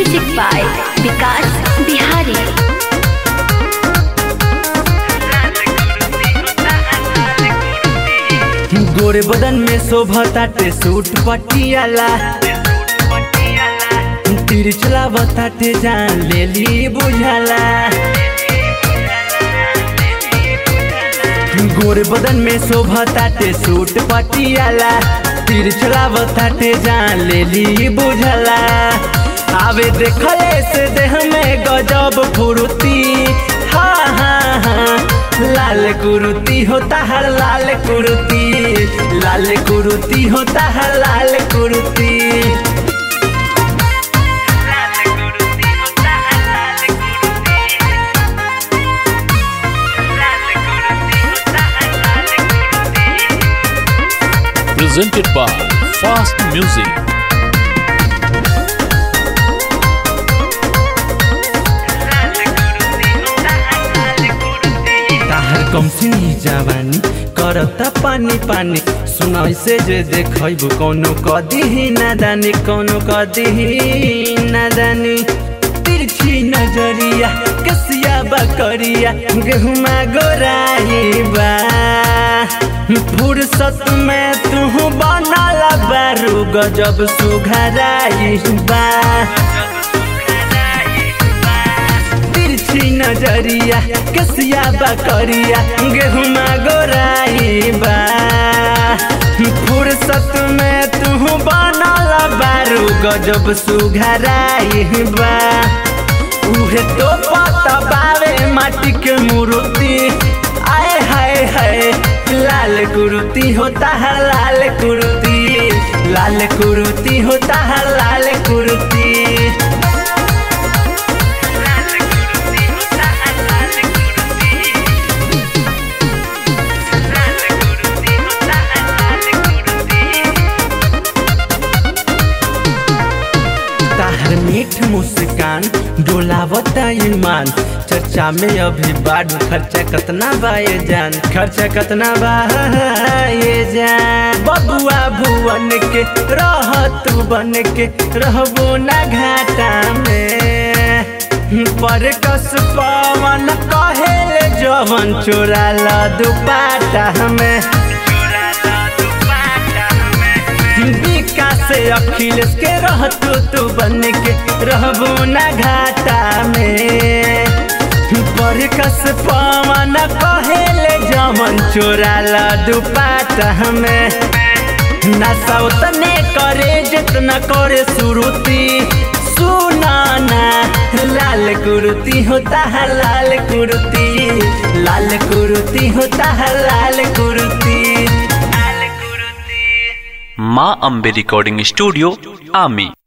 Music by Vikas Bihari. गोरे बदन में शोभताटे सूट पटियाला तीर चलावताटे जान लेली बुझाला गोरे बदन में शोभताटे सूट पटियाला तीर चलावताटे जान लेली बुझाला आवे देखले से देह में गजब फुर्ती हाँ हाँ हाँ लाल कुरुती होता है लाल कुरुती लाल कुरुती होता है लाल कुरुती presented by Fast Music. ताहर कम सिनी जवानी करता पानी पानी सुनाई से जे देखब कौनो कदी नादानी कौनो कदी नादानी तिरछी नजरिया कसिया बकरिया गेहुमा गोराई बा फुर्सत में तू बनल बारू गजब सुघराई बा तिरछी नजरिया कसिया बकरिया गेहुमा गोराई बा फुर्सत में तू बनल बारू गजब सुघराई बा उहे तो पता बावे माटी के मूर्ति आए हाय हाय लाल कुर्ती होता है लाल कुर्ती लाल कुर्ती होता है लाल कुर्ती ताहर मीठ मुस्कान डोलावता ईमान चर्चा में अभी बाढ़ खर्चा कतना बा ये जान खर्चा कतना बा ये जान बबुआ भुवन के रह तू बन के रहबो ना घाटा में पर कस पवन कहेले जवन चोरा ला दुपाटा में विकास से अखिलेश के रहतू तू बन के रहबो ना घाटा में पर कस पवन कहेले जमन चोरा ला दुपाटा में नशा उतने करे जितना करे सुरुती सुनाना लाल कुर्ती होता है लाल कुर्ती लाल कुर्ती होता है लाल कुर्ती माँ अम्बे रिकॉर्डिंग स्टूडियो आमी